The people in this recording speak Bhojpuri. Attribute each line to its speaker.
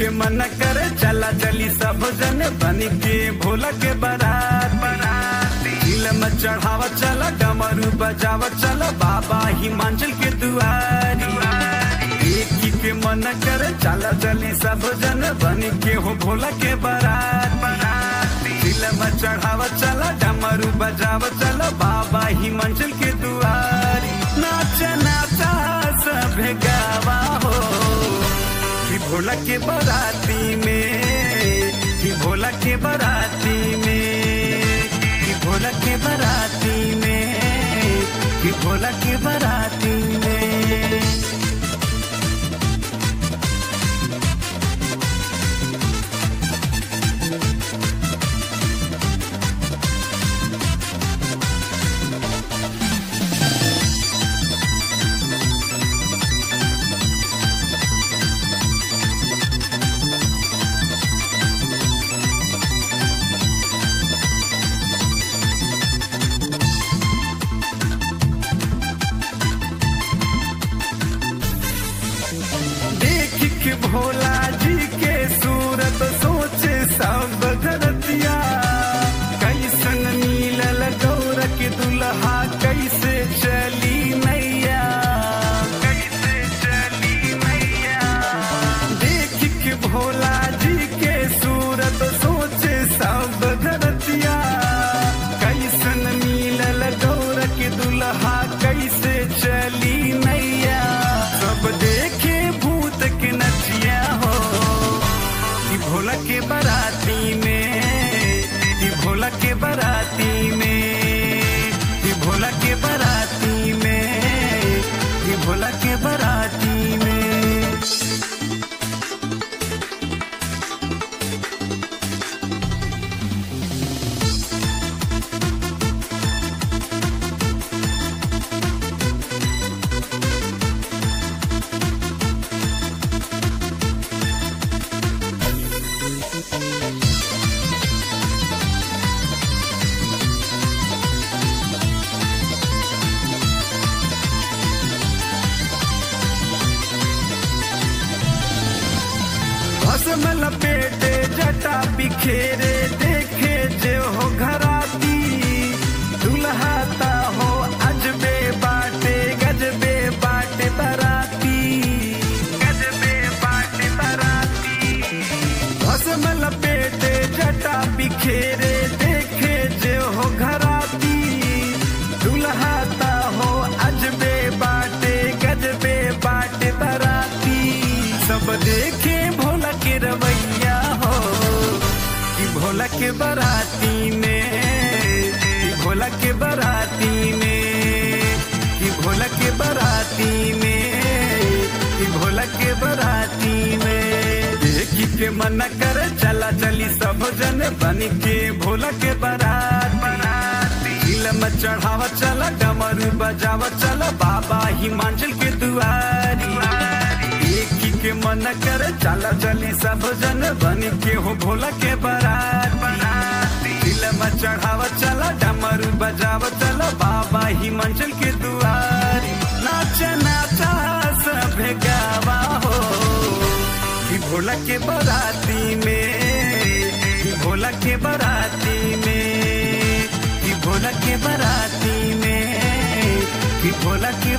Speaker 1: के मन करे चला चली सब जन बन के भोला के बारात दिल में चढ़ावा चला डमरू बजावा चला बाबा हिमाचल के दुआरी एक के मन करे चला चली सब जन बन के हो भोला के बारात दिल में चढ़ावा चला डमरू बजावा चला बाबा हिमाचल के दुआरी नाच नाचा सब गावा हो कि भोला के बाराती में कि भोला के बाराती में कि भोला के बाराती में कि भोला के बाराती में देख के भोला जी के सूरत सोचे सब धरतिया कैसन मिलल गौर के दुल्हा कैसे चली नैया कैसे चली नैया देख के भोला जी के सूरत सोचे सब धरतिया कैसन मिलल गौर के दुल्हा कैसे चली नैया सब देखे भूत के नचिया हो कि भोला के बाराती में कि भोला के बाराती में कि भोला के बाराती में कि भोला के बाराती में भस्म लपेटे जटा बिखेरे देखे जे हो घराती दुल्हाता हो अजबे बाटे गजबे बाटे बराती गजबे बाटे बराती भस्म लपेटे जटा बिखेरे देखे जे हो घराती दुल्हाता हो अजबे बाटे गजबे बाटे बराती सब देखे भोला के रवैया हो कि भोला के बराती में कि भोला के बराती में कि भोला के बराती में कि भोला के बराती में देखी के मन कर चला चली सब जन बन के भोला के बारात दिल में चढ़ावा चला डमरू बजावा चला बाबा हिमाचल के दुआरी एक के मन कर चला चली सब जन बन के हो भोला के बारात दिल में चढ़ावा चला डमरू बजावा चला बाबा हिमाचल के दुआरी नाच नाचा सब गावा हो कि भोला के बाराती में कि भोला के बाराती में कि भोला के बाराती में कि भोला के